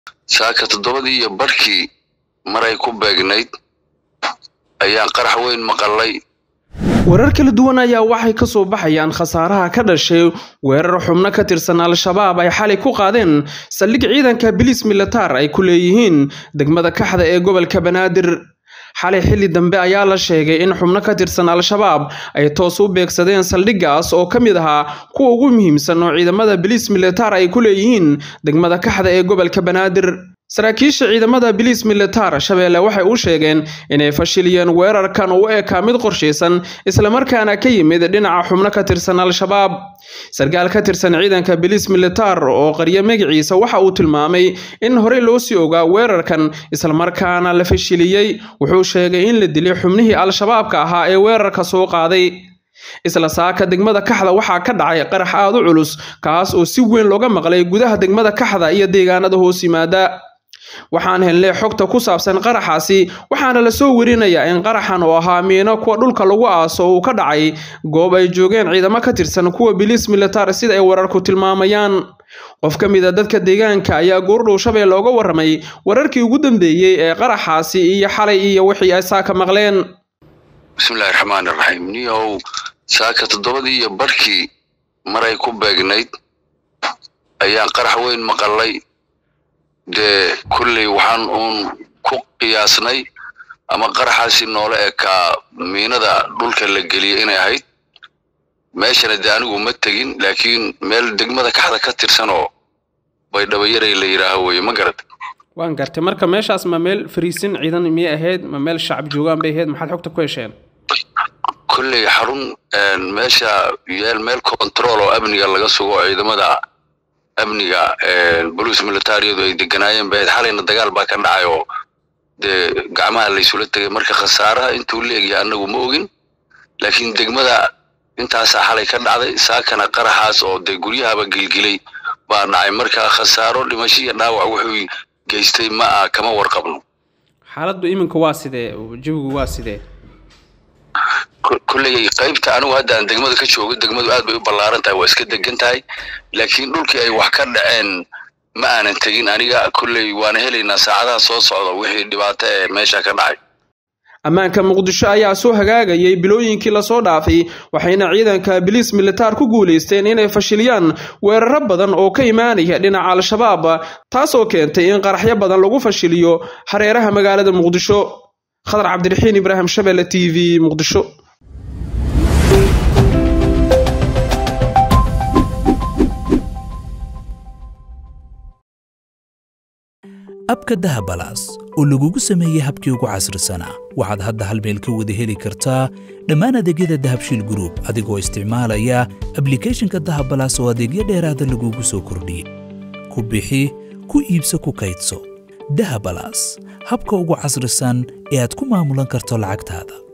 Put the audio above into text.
saaka toddobadii iyo barhkii maray ku beegnayd ayaan qarax weyn maqalay warar kala duwan ayaa waxay ka soo baxayaan khasaaraha ka dhashay weerar xubno ka tirsan al-shabaab ay xalay ku qaadeen saldhig ciidanka biliis militaar ay ku leeyihiin degmada kaxda ee gobolka banaadir xalay xilli dambe ayaa la sheegay in xubno ka tirsan al-shabaab ay toos u beegsadeen saldhiggaas oo ka mid ahaa kuwa ugu muhiimsan oo ciidamada biliis militaar ay ku leeyihiin degmada kaxda ee gobolka banaadir saraakiisha ciidamada biliis militaar shabeelle waxay u sheegeen inay fashiliyeen weerarkan u ekaa mid qorshaysan islamarkaana ka yimid dhinaca xubno ka tirsan al-shabaab sarkaal ka tirsan ciidanka biliis militaar oo qarya magaciisa waxa uu tilmaamay in horey loo sii ogaa weerarkan islamarkaana la fashiliyey wuxuu sheegay in la dilay xubnihii al-shabaabka ahaa ee weerarka soo qaaday isla saaka degmada kaxda waxaa ka dhacay qarax aad u culus kaas oo si weyn looga maqlay gudaha degmada kaxda iyo deegaanada hoos yimaada waxaan helnay xogta ku saabsan qaraxaasi waxaana la soo werinayaa in qaraxan oo ahaa miino kuwa dhulka lagu aaso uu ka dhacay goob ay joogeen ciidamo ka tirsan kuwa biliis militaar sida ay wararku tilmaamayaan qof ka mid a dadka deegaanka ayaa goordhow shabeelle oga warramay wararkii ugu dambeeyey ee qaraxaasi iyo xalay iyo wixii ay saaka maqleen bismillahi raxmaani raxiim niyow saaka toddobadii iyo barhkii maray ku beegnayd ayaan qarax weyn maqalay dee kulley waxaan uun ku qiyaasnay ama qaraxaasi noola ekaa miinada dhulka la geliyey inay ahayd meeshana dee anigu ma tegin laakiin meel degmada kaxda ka tirsanoo baydhabayaray la yidhaaho weye ma garad waan gartay marka meeshaas ma meel fariisin ciidan miyay ahayd ma meel shacab joogaan bay ahayd maxaad xogta ku hesheen kulley xarun meesha yeel meel control oo amniga laga sugo ciidamada amniga boliis militariyadu ay deganaayeen bahayd xalayna dagaal baa ka dhacay oo dee gacmaha laysula tegay marka khasaaraha intuu la egyahay annagu ma ogin laakiin degmada intaasaa xalay ka dhacday saakana qaraxaas oo dee guryahaba gilgilay baa dhacay marka khasaaro dhimasho iyo dhaawac wuxuu geystay ma ah kama warqabno xaaladdu iminka waa sidee jawigu waa sidee kulley qaybta anigu hadda aan degmada ka joogo degmadu aad bay u ballaaran tahay waa iska degan tahay laakiin dhulkii ay wax ka dhaceen ma aanan tegin aniga kulley waana helaynaa saacadaha soo socda wixii dhibaato ee meesha ka dhacay ammaanka muqdisho ayaa soo hagaagayay bilooyinkii lasoo dhaafay waxayna ciidanka biliis militaar ku guulaysteen inay fashiliyaan weeraro badan oo ka imaanaya dhinaca al-shabaab taasoo keentay in qaraxyo badan lagu fashiliyo hareeraha magaalada muqdisho khadar cabdiraxiin ibraahim shabelle t v muqdisho abka dahabalaas oo lagugu sameeyey habkii ugu casrisanaa waxaad hadda hal meel ka wada heli kartaa dhammaan adeegyada dahabshiil gruub adigoo isticmaalaya ablikeeshinka dahabalaas oo adeegyo dheeraada lagugu soo kordhiyey ku bixi ku iibso ku kaydso dahabalaas habka ugu casrisan ee aad ku maamulan karto lacagtaada